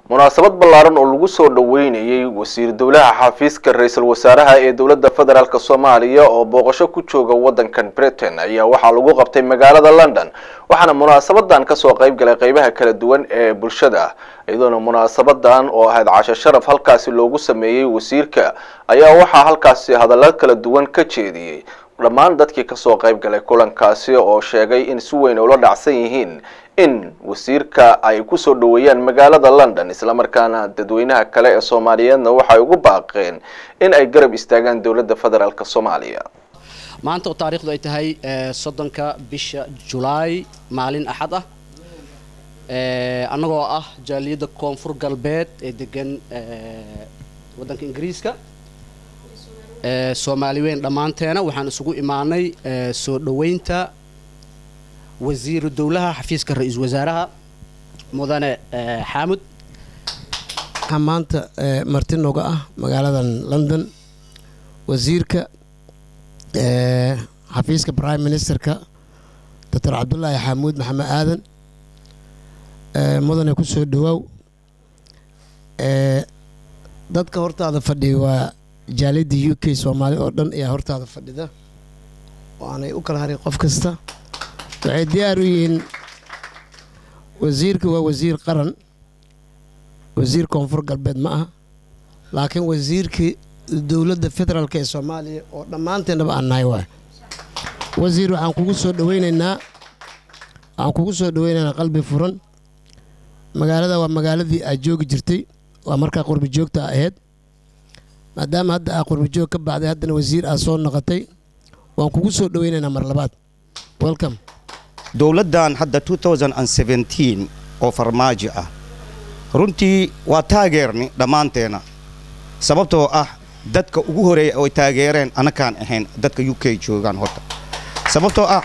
munaasabad ballaaran oo lagu soo dhoweynayay wasiir dowlaha xafiiska ra-iisul wasaaraha ee dowladda federaalk soomaaliya oo booqasho ku jooga waddankan britain ayaa waxaa lagu qabtay magaalada london waxaana munaasabadan kasoo qayb galay qeybaha kala duwan ee bulshada iyadoona munaasabadan oo ahayd casho sharaf halkaasi loogu sameeyey wasiirka ayaa waxaa halkaasi hadallo kala duwan ka jeediyey dhammaan dadkii kasoo qayb galay kulankaasi oo sheegay in si weyn ula dhacsan yihiin in wasiirka ay kusoo dhoweeyaan magaalada london islamarkaana dadweynaha kale ee soomaaliyeedna waxay ugu baaqeen in ay garab istaagaan dowladda federaalk soomaaliya maanta oo taariikhdu ay tahay soddonka bisha julaay maalin axad ah annagoo ah jaaliyadda koonfur galbeed ee degan waddanka ingiriiska soomaali weyn dhammaanteena waxaan isugu imaanay soo dhoweynta wasiiru dowlaha xafiiska ra-iisul wasaaraha mudane xaamud waxaa maanta marti nooga ah magaaladan london wasiirka xafiiska prime ministerka doctor cabdulaahi xamuud maxamed aadan mudane ku soo dhawaaw dadka hortaada fadhiya waa jaaliyadda u k soomaali oo dhan ayaa hortaada fadhida oo aanay u kala harin qof kasta waxay diyaar u yihiin wasiirka waa wasiir qaran wasiir koonfur galbeed ma aha laakiin wasiirkii dowladda federaalk ee soomaaliya oo dhammaanteennaba aan nahay waay wasiir waxaan kugu soo dhaweynaynaa waxaan kugu soo dhaweynaynaa qalbi furan magaalada waa magaaladii aad joogi jirtay waa markaa qurbi joogta ahayd maadaama hadda aa qurbi joog ka baxday haddana wasiir aad soo noqotay waan kugu soo dhaweynaynaa mar labaad welcome dowladdan hadda oo farmaajo ah runtii waa taageerni dhammaanteena sababtoo ah dadka ugu horeeya oo taageereen anakaan ahayn dadka u k joogaan horta sababtoo ah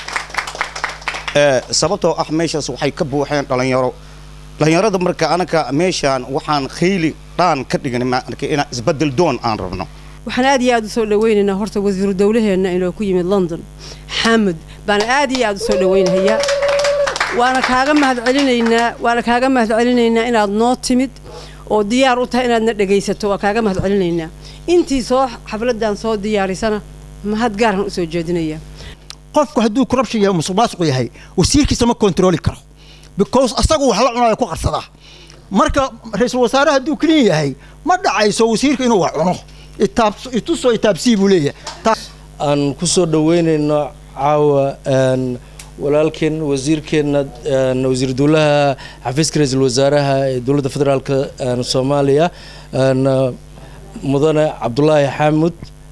sababtoo ah meeshaas waxay ka buuxeen dhallinyaro dhallinyarada marka anaka meeshaan waxaan khayli dhaan ka dhignay marka inaan isbedel doon aan rabno waxaan aad iyo aad u soo dhaweynaynaa horta wasiiru dowlaheenna inoo ku yimid london xamud baana aad iyo aad u soo dhaweynahayaa waana kaaga mahadcelinaynaa waana kaaga mahadcelinaynaa inaad noo timid oo diyaar u tahay inaadna dhegaysato waa kaaga mahadcelinaynaa intii soo xafladan soo diyaarisana mahad gaarhan u soo jeedinaya qofku hadduu corruption yahay musuq maasuq yahay wasiirkiisa ma kontrooli karo because asagu wax la cunayo ku qarsadaa marka ra-iisul wasaare hadduu clean yahay ma dhacayso wasiirka inuu wax cuno itusoo itaabsii buu leeyahay aan ku soo dhaweynayno caawa walaalkeen wasiirkeenna wasiir dowlaha xafiiska ra-iisul wasaaraha ee dowladda federaalk soomaaliya mudane cabdulaahi xaamud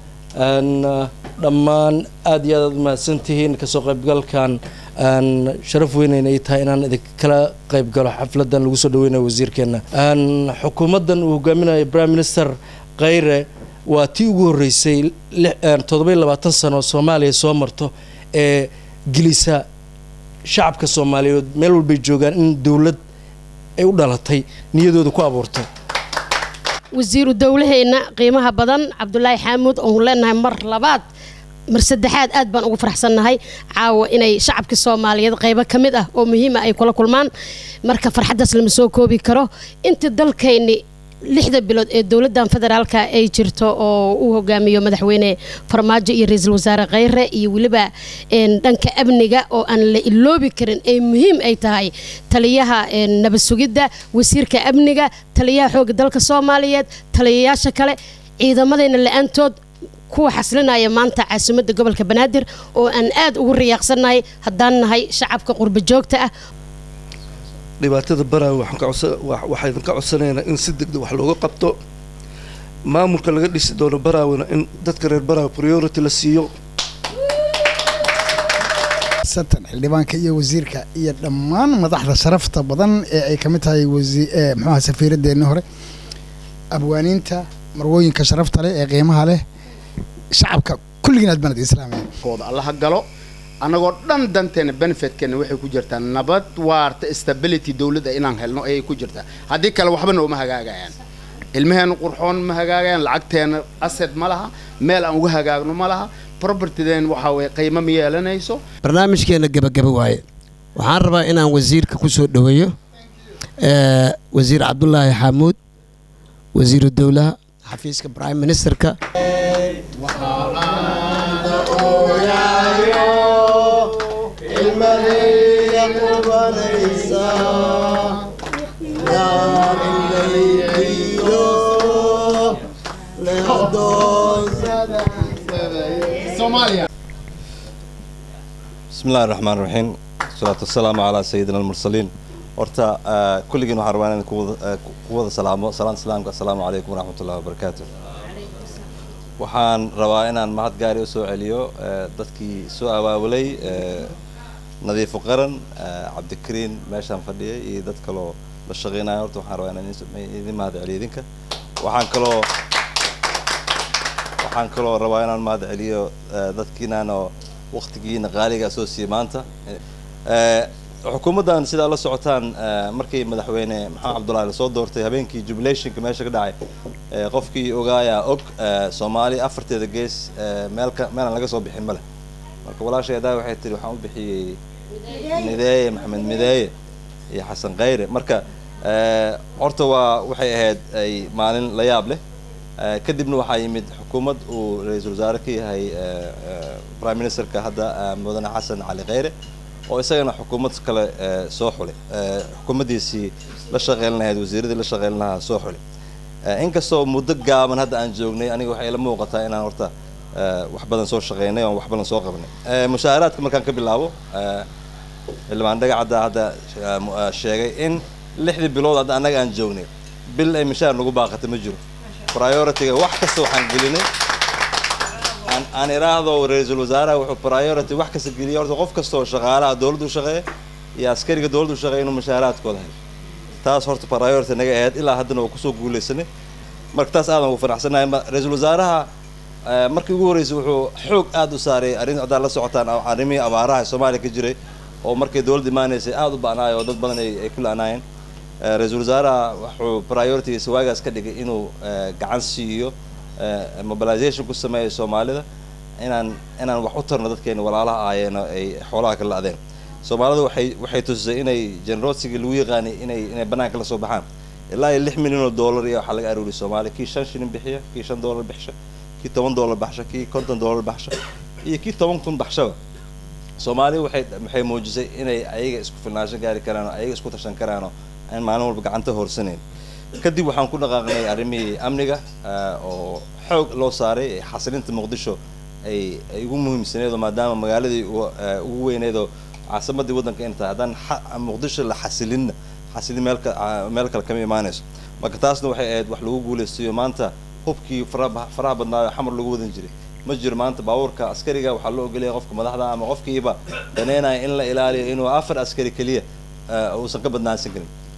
dhammaan aad iyo aad aad mahadsantihiin kasoo qaybgalkan sharaf weynayna ay tahay inaan idinkala qayb galo xafladan lagu soo dhaweynayo wasiirkeenna xukuumaddan uu hogaaminayo prime minister khayre waa tii ugu horreysay toddobiyo labaatan sano soomaaliya soo marto ee gelisa shacabka soomaaliyeed meel walbay joogaan in dowlad ay u dhalatay niyadooda ku abuurto wasiiru dowlaheenna qiimaha badan cabdulaahi xaamuud oonu leenahay mar labaad mar saddexaad aad baan ugu faraxsannahay caawa inay shacabka soomaaliyeed qaybo ka mid ah oo muhiima ay kula kulmaan marka farxaddaas lama soo koobi karo inta dalkayni lixda bilood ee dowladdan federaalka ay jirto oo uu hogaamiyo madaxweyne farmaajo iyo ra-iisul wasaare kheyre iyo weliba dhanka amniga oo aan la iloobi karin ee muhiim ay tahay taliyaha nabad sugidda wasiirka amniga taliyaha xoogga dalka soomaaliyeed taliyayaasha kale ciidamadayna la-aantood kuwa xaslinaya maanta caasimadda gobolka banaadir oo aan aad ugu riyaaqsannahay haddaan nahay shacabka qurba joogta ah dhibaatada baraawe waxaa idinka codsanaynaa in si degdeg wax looga qabto maamulka laga dhisi doono baraawena in dadka reer baraawe priority la siiyo satan xildhibaanka iyo wasiirka iyo dhammaan madaxda sharafta badan ee ay ka mid tahay muxuaha safiiradeenni hore abwaaniinta marwooyinka sharafta leh ee qiimaha leh shacabka kulligiin aad banad islaamaya kooda allaha galo annagoo dhan danteena benefitkeena waxay ku jirtaa nabad waarta stability dowladda inaan helno ayay ku jirtaa haddii kale waxba nooma hagaagayaan ilmaheena qurxoon ma hagaagayaan lacagteena asset ma laha meel aan uga hagaagno ma laha propertydeen waxaa weye qiimo ma yeelanayso barnaamijkeenna gebagaba waaye waxaan rabaa inaan wasiirka ku soo dhoweeyo eh, wasiir cabdulaahi xaamuud wasiiru dowlaha xafiiska prime ministerka بسم الله الرحمن الرحيم والصلاة والسلام على سيدنا المرسلين horta ah, kulligiin waxaan rabaa inaan ku wada- ah, ku wada salaamo salaanta islaamka assalaamu calaykum waraxmat ullahi wabarakaatu waxaan rabaa inaan mahad gaari u soo celiyo eh, dadkii soo abaabulay eh, nadiifo qaran eh, cabdikariin meeshaan fadhiyay iyo dad kaloo la shaqeynaya horta waxaan rabaa inaan idin- idin mahad celiyo idinka waxaan kaloo waxaan kaloo rabaa inaan mahad celiyo eh, dadkiinaanoo waqtigiina qaaliga soo siiyey maanta Eh, xukuumaddan sidaa la socotaan eh, markii madaxweyne maxamed cabdullaahi lasoo doortay habeenkii jubilationka meesha ka dhacay eh, qofkii ogaayaa og eh, soomaali afarteeda gees eh, meelka meelaan laga soo bixin male marka walaashay adaa waxay tiri waxaan u bixiyey mideeye maxamed mideeye iyo xasan khayre marka eh, horta waa waxay ahayd ay maalin la yaab leh Eh, kadibna waxaa yimid xukuumad uu ra-iisul wasaare ka yahay eh, eh, prime ministerka hadda eh, mudane xasan cali khayre oo isagana xukuumad kale eh, soo xulay Eh, xukuumaddiisii la shaqeyn lahayd wasiiradii la shaqeyn lahaa soo xulay Eh, inkastoo muddo gaaban hadda aan joognay aniga waxay ila muuqataa inaan horta eh, wax badan soo shaqeynay oon wax badan soo qabanay Eh, mushaaharaadka markaan ka bilaabo eh, xildhibaan dhagacadda hadda eh, mu- eh, sheegay in lixdii bilood hadda annaga aan joognay bil ay mishaar nagu baaqata ma jiro priority-ga wax kasta waxaan gelinay aan aan iraahdo ra-iisul wasaaraha wuxuu priority wax kasta geliyay horta qof kasta oo shaqaalaha dowladdu shaqeeya iyo askariga dowladdu shaqeeya inuu mushaaraadkooda helo taas horta priority naga ahayd ilaa haddana waa kusoo guuleysanay marka taas aadan ugu faraxsanahay Ma- ra-iisul wasaaraha eh, markii ugu horreysay wuxuu xoog aad u saaray arrin haddaad la socotaan a- arrimihii abaaraha ee soomaaliya ka jiray oo markay dowladda imaanaysay aad u ba'naay oo dad badan ay ay ku la'naayeen Eh, ra-iisul wasaaraha wuxuu prioritigiisa waagaas ka dhigay inuu eh, gacan siiyo eh, mobilization ku sameeyo soomaalida inaan inaan wax u tarno dadkeena walaalaha ahaayeen oo ay xoolaha ka la'deen soomaalida waxay waxay tusisay inay generosity lagu yaqaanay inay inay banaanka la soo baxaan ilaa iyo lix milyan oo dollar iyo waxaa laga aruuriyay soomaaliya kii shan shilin bixiya kii shan dollar bixsha kii toban dollar baxsha kii konton dollar baxsha iyo kii toban kun baxshaba soomaaliya waxay waxay muujisay inay ayaga isku filnaansho gaari karaan oo ayaga isku tashan karaan oo aan maalin walba gacanta horsanayn kadib waxaan ku dhaqaaqnay arrimihii amniga eh, oo xoog loo saaray ee xasilinta muqdisho ay ay ugu muhiimsaneed oo maadaama magaaladii ugu- eh, ugu weyneed oo caasimadii waddanka inay tahay haddaan xa- muqdisho la xasilinna xasilin meel ka ah, meel kale kama imaanayso marka taasna waxay ahayd wax lagu guulaystayo maanta hubkii faraha faraha badnaayo xamar lagu wadan jiray ma jiro maanta baabuurka askariga waxaa loo ogolaya qofka madaxda ama qofkiiba daneynaya in la ilaaliyo inuu afar askari keliya eh, uusan ka badnaansan karin